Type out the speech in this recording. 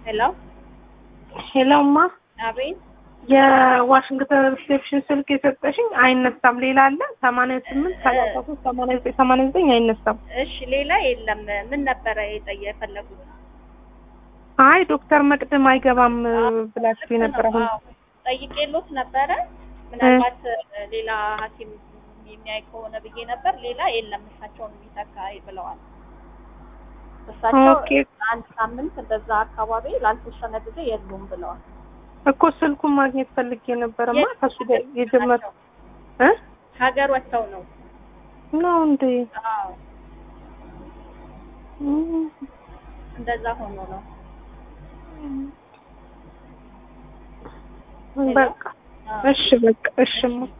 ሄሎ ሄሎማ አቤት የዋሽንግተን ሪሴፕሽን ስልክ የሰጠሽኝ አይነሳም። ሌላ አለ ሰማንያ ስምንት ሰላሳ ሶስት ሰማንያ ዘጠኝ ሰማንያ ዘጠኝ አይነሳም። እሺ ሌላ የለም ምን ነበረ የጠየ የፈለጉት አይ ዶክተር መቅድም አይገባም ብላችሁ ነበር። አሁን አዎ፣ ጠይቄሎት ነበረ ምናልባት ሌላ ሐኪም የሚያይ ከሆነ ብዬ ነበር። ሌላ የለም እሳቸውን የሚተካ ብለዋል። እሳቸው ኦኬ አንድ ሳምንት በዛ አካባቢ ላልተወሰነ ጊዜ የሉም ብለዋል። እኮ ስልኩን ማግኘት ፈልጌ ነበረማ ከሱ ጋር የጀመር እ ሀገር ወጥተው ነው። ነው እንዴ? አዎ እም፣ እንደዛ ሆኖ ነው። በቃ እሺ፣ በቃ እሺማ